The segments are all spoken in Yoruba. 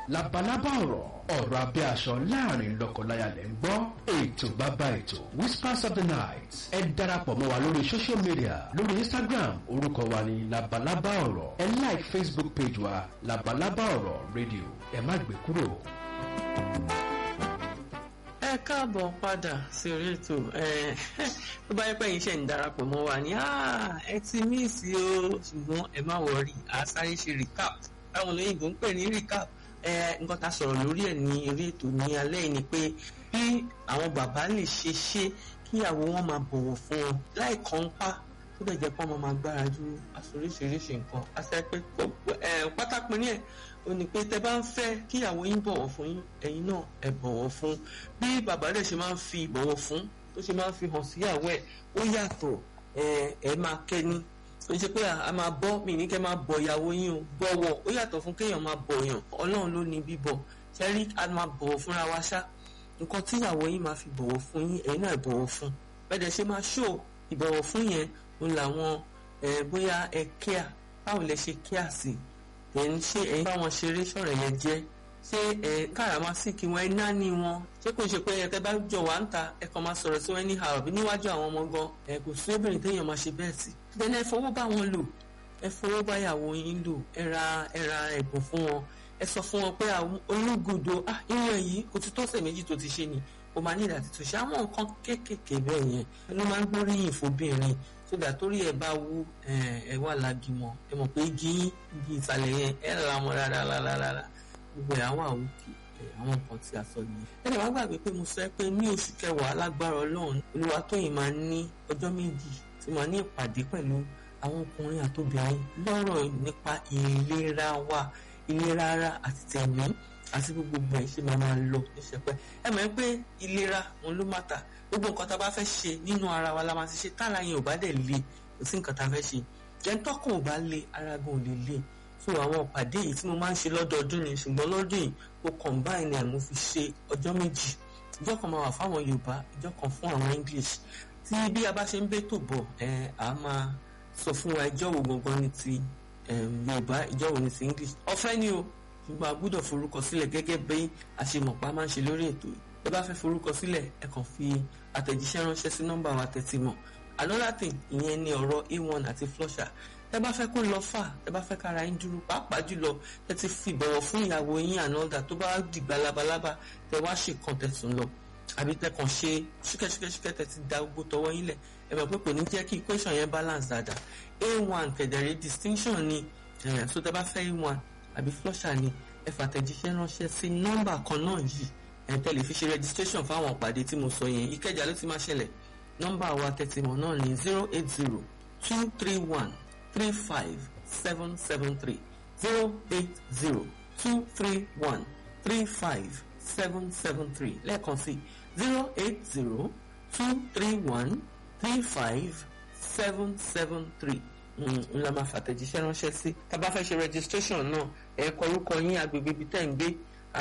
labalábá ọ̀rọ̀ ọ̀rọ̀ abẹ́ aṣọ láàrin lọ́kọláya lẹ́ ń gbọ́ ètò bàbá ètò whispers of the night ẹ darapọ̀ mọ́ wa lórí social media lórí instagram orúkọ wa ní labalábá ọ̀rọ̀ ẹ like facebook page wa labalábá ọ̀rọ̀ radio ẹ má gbé kúrò. ẹ káàbọ̀ padà sí orí ètò tó bá yẹ pé yín ṣe ń darapọ̀ mọ́ wa ní ẹ ti míìsì o ṣùgbọ́n ẹ má wọrí a sáré ṣe recap táwọn olóyìnbó ń pè ní recap nǹkan tá a sọ̀rọ̀ lórí ẹ̀ ní orí ètò ní alẹ́ yìí ni pé bí àwọn bàbá lè ṣe ṣe kíyàwó wọn máa bọ̀wọ̀ fún wọn láì kàn ń pa tó bẹ̀ jẹ́ pé wọ́n máa gbára dúró aṣoríṣiríṣi nǹkan àṣẹ pé pátápín ní ẹ̀ ó ní pé tẹ bá ń fẹ́ kíyàwó yín bọ̀wọ̀ fún yín ẹ̀yin náà ẹ bọ̀wọ̀ fún bí bàbá rẹ̀ ṣe máa ń fi ìbọ̀wọ̀ fún tó ṣe máa ń fi hàn síyàwó ẹ̀ ó yàtọ̀ ẹ máa kẹ́ni ó ṣe pé a máa bọ́ mi ní kẹ́ máa bọ̀ ìyàwó yín o bọ̀wọ̀ ó yàtọ̀ fún kéèyàn máa bọ̀ yàn ọlọ́run ló ní bíbọ̀ ṣẹ́rí a máa bọ̀wọ̀ fúnra wa ṣá nǹkan tí ìyàwó yín máa fi bọ̀wọ̀ fún yín ẹ̀yin náà bọ̀wọ̀ fún bẹ́ẹ̀ dẹ̀ ṣe máa ṣó ìbọ̀wọ̀ fún yẹn òun làwọn bóyá ẹ kíá báwo lẹ ṣe kíá sí ẹ̀yin ṣé ẹ̀yin bá wọn ṣeré ṣọ̀rọ̀ yẹn jẹ́ ṣé ẹ káràmásìkì wọn ẹ náání wọn ṣé kò ṣe pé ẹ tẹ bá jọ wá ń ta ẹ kàn máa sọ̀rọ̀ sí wọn ní àròbí níwájú àwọn ọmọ gan ẹ kò sí obìnrin téèyàn máa ṣe bẹ́ẹ̀ sí. then ẹ fọwọ́ bá wọn lò ẹ fọwọ́ bá ìyàwó yín lò ẹ ra ẹ ra ẹ̀bùn fún wọn ẹ sọ fún wọn pé olúgudo ah irun yìí kò ti tọ́sẹ̀ méjì tó ti ṣe ni o máa ní ìdàtí tó ṣe àwọn nǹkan kéékèèké bẹ́ẹ̀ yẹn ló máa ń gbóríyìn fóbìnrin sódà torí ẹ bá wú ẹ wà lágìmọ ẹ mọ̀ pé igi igi ìsàlẹ̀ yẹn ẹ rà mọ́ rárá rárá rárá gbogbo ẹ̀ àwọn àwòkè àwọn nǹkan tí a sọ nìyẹn. ẹnì wá gbàgbé pé mo sọ pé ní oṣù kẹwàá lágbára ọlọ́run Olúwatóyìn máa ní ọjọ́ méjì tí máa ní ìpàdé pẹ̀lú àwọn ọkùnrin àtobìnrin lọ́rọ̀ nípa ìlera wa ìlera ara àti tẹ̀mí àti gbogbo ẹ̀ ṣe máa máa lọ níṣẹ́pẹ́ ẹ mọ̀ pé ìlera òun ló máa tà gbogbo nǹkan tá a bá fẹ́ ṣe nínú ara wa la máa ti ṣe tára yẹn ò bá dẹ̀ le kò sí nǹkan tá a fẹ́ ṣe jẹ́ńtọ́kùn ò bá le ara gan ò lè le so àwọn ìpàdé yìí tí mo máa ń ṣe lọ́dọọdún ni ṣùgbọ́n lọ́dún yìí mo combine ẹ̀ mo fi ṣe ọjọ́ méjì ìjọ kan máa wà fáwọn Yorùbá ìjọ kan fún àwọn English tí bí a bá ṣe ń bẹ́tò bọ̀ ẹ̀ á máa sọ fún wa ìjọ wo gangan ni ti Yorùbá ìjọ wo ni ti English ọ̀fẹ́ ni o ṣùgbọ́n a gbọ́dọ̀ forúkọ sílẹ̀ gẹ́gẹ́ bí àṣemọ̀pá máa ń ṣe lórí ètò yìí ẹ bá fẹ́ forúkọ sílẹ̀ ẹ kàn fi àtẹ̀jíṣẹ́ ránṣẹ́ sí nọ́mbà wa tẹ́tí mọ̀ another thing ìyẹn ni ọ̀rọ̀ a1 àti flusher tẹ bá fẹ́ kó lọ fà tẹ bá fẹ́ kára yín dúró pàápàá jùlọ tẹ ti fi ìbọ̀wọ̀ fún ìyàwó yín ànọ́dà tó bá dìgbà labalábá tẹ wá ṣe kan tẹ̀sùn lọ àbí tẹ kàn ṣe ṣúkẹ́ṣúkẹ́ṣúkẹ́ tẹ ti da gbogbo tọwọ́ yín lẹ̀ ẹ mọ̀ pé kò ní jẹ́ kí equation yẹn balance dáadáa a1 kẹ̀dẹ̀rẹ̀ distinction ni so tẹ bá fẹ́ a1 àbí flusher ni ẹ fàtẹ̀jíṣẹ́ ránṣẹ́ sí nọ́mbà kan náà yìí ẹ tẹ̀lé fi ṣe registration fáwọn ìpàdé tí mo sọ yẹn ìkẹjà ló ti máa ṣẹlẹ̀ nọ́mbà wa tẹ̀tìmọ̀ náà ní zero eight zero two three one three five seven seven three zero eight zero two three one three five seven seven three lẹ́ẹ̀kan sí zero eight zero two three one three five seven seven three ńlá máa fàtẹ̀jíṣẹ́ ránṣẹ́ sí tá a bá fẹ́ ṣe registration náà ẹ kọ orúkọ yín agbègbè ibi tẹ́ ń gbé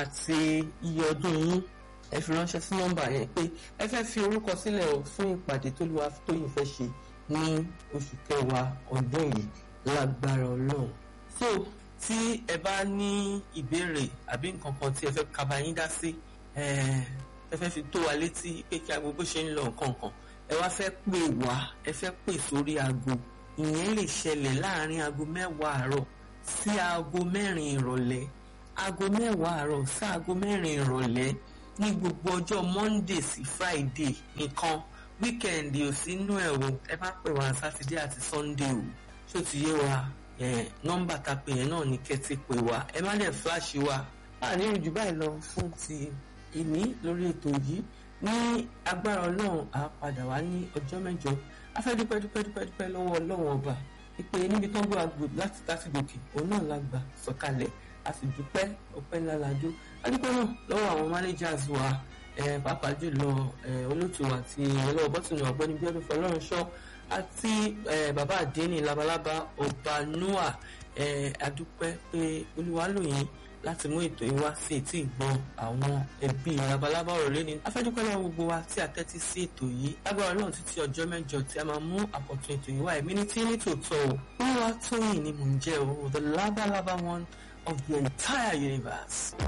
àti iye ọdún yín ẹ fi ránṣẹ́ sí nọ́mbà yẹn pé ẹ fẹ́ fi orúkọ sílẹ̀ o fún ìpàdé tó lùwà tóyìn fẹ́ ṣe ní oṣù kẹwàá ọdún yìí lágbára ọlọ́run. so tí ẹ bá ní ìbéèrè àbí nǹkan kan tí ẹ fẹ́ kaba yín dá sí ẹ fẹ́ fi tó wa létí pé kí aago bó ṣe ń lọ nǹkan kan ẹ wá fẹ́ pè wá ẹ fẹ́ pè sórí aago ìyẹn lè ṣẹlẹ̀ láàrin aago mẹ́wàá àárọ̀ sí aago mẹ́rin ìrọ̀lẹ́ aago mẹ́wàá àárọ̀ sí aago mẹ́rin ìrọ̀lẹ́ ní gbogbo ọjọ́ monday sí friday nìkan wíkẹ̀ndì ò sí inú ẹ̀ o ẹ má pè wá sátidé àti sunday o ṣó ti yé wa nọ́mbà tá a pè yẹn náà ní kẹ́tì pè wá ẹ má dẹ̀ fíláṣì wa láàrin ìrìn jù báyìí lọ fún ti ìní lórí ètò yìí ní agbára ọlọ́run á padà wá ní ọjọ́ mẹ́jọ a fẹ́ dúpẹ́ dúpẹ́ dúpẹ́ dúpẹ́ lọ́wọ́ ọlọ́run ọba ìpè níbi tó ń gbọ́ àgbò láti láti gòkè òun náà la gbà sọ̀kalẹ̀ a sì dúpẹ́ ọpẹ́ ńlá lajó adúpẹ́ náà lọ́wọ́ àwọn managers wa pàápàá jùlọ olóòtú àti ọlọ́wọ́ bọ́tùnù ọ̀gbẹ́ni bíọ́dún fọlọ́runṣọ́ àti bàbá àdéhìn labalábá ọba noah adúpẹ́ pé olúwa lò yín láti mú ètò yìí wá sí etí ìgbọ́n àwọn ẹbí labalábá ọ̀rọ̀ lẹ́ni afẹ́dúpẹ́ lọ́wọ́ gbogbo wa tí a tẹ́tí sí ètò yìí lágbára ọlọ́run títí ọjọ́ mẹ́jọ tí a máa mú àkọ́tún ètò yìí wá ẹ̀mí ní tí ní tòótọ́ o olúwa tóyìn ni mò ń jẹ́ o the labalábá one of the entire universe.